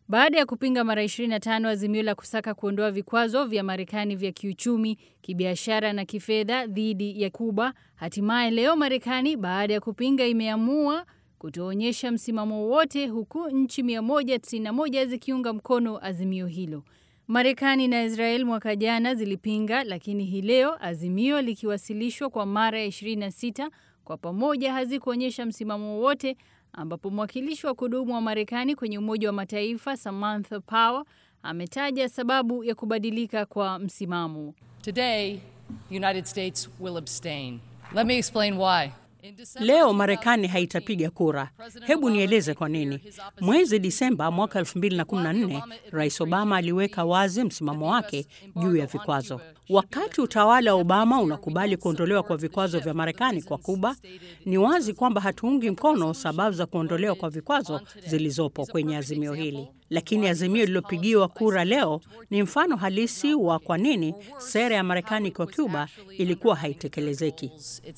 Baada ya kupinga mara 25 azimio la kusaka kuondoa vikwazo vya Marekani vya kiuchumi, kibiashara na kifedha dhidi ya Kuba, hatimaye leo Marekani baada ya kupinga imeamua kutoonyesha msimamo wowote huku nchi 191 zikiunga mkono azimio hilo. Marekani na Israel mwaka jana zilipinga, lakini hii leo azimio likiwasilishwa kwa mara ya 26 kwa pamoja hazikuonyesha msimamo wowote ambapo mwakilishi wa kudumu wa Marekani kwenye Umoja wa Mataifa Samantha Power ametaja sababu ya kubadilika kwa msimamo. Today, the United States will abstain. Let me explain why. Leo Marekani haitapiga kura. Hebu nieleze kwa nini. Mwezi Disemba mwaka 2014 Rais Obama aliweka wazi msimamo wake juu ya vikwazo. Wakati utawala wa Obama unakubali kuondolewa kwa vikwazo vya Marekani kwa Kuba, ni wazi kwamba hatuungi mkono sababu za kuondolewa kwa vikwazo zilizopo kwenye azimio hili. Lakini azimio lililopigiwa kura leo ni mfano halisi wa kwa nini sera ya Marekani kwa Cuba ilikuwa haitekelezeki.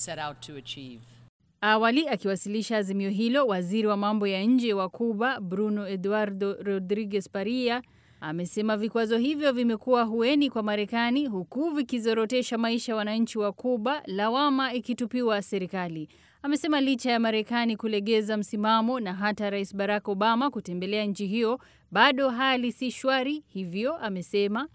Awali akiwasilisha azimio hilo, waziri wa mambo ya nje wa Cuba Bruno Eduardo Rodriguez Paria amesema vikwazo hivyo vimekuwa hueni kwa Marekani huku vikizorotesha maisha ya wananchi wa Cuba, lawama ikitupiwa serikali. Amesema licha ya Marekani kulegeza msimamo na hata Rais Barack Obama kutembelea nchi hiyo, bado hali si shwari. Hivyo amesema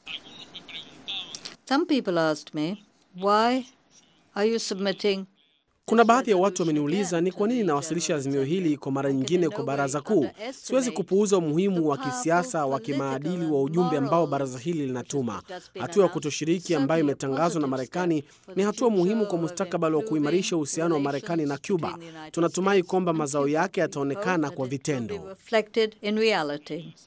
Some people asked me, why are you submitting kuna baadhi ya watu wameniuliza ni kwa nini nawasilisha azimio hili kwa mara nyingine kwa baraza kuu. Siwezi kupuuza umuhimu wa kisiasa wa kimaadili wa ujumbe ambao baraza hili linatuma. Hatua ya kutoshiriki ambayo imetangazwa na Marekani ni hatua muhimu kwa mustakabali wa kuimarisha uhusiano wa Marekani na Cuba. Tunatumai kwamba mazao yake yataonekana kwa vitendo.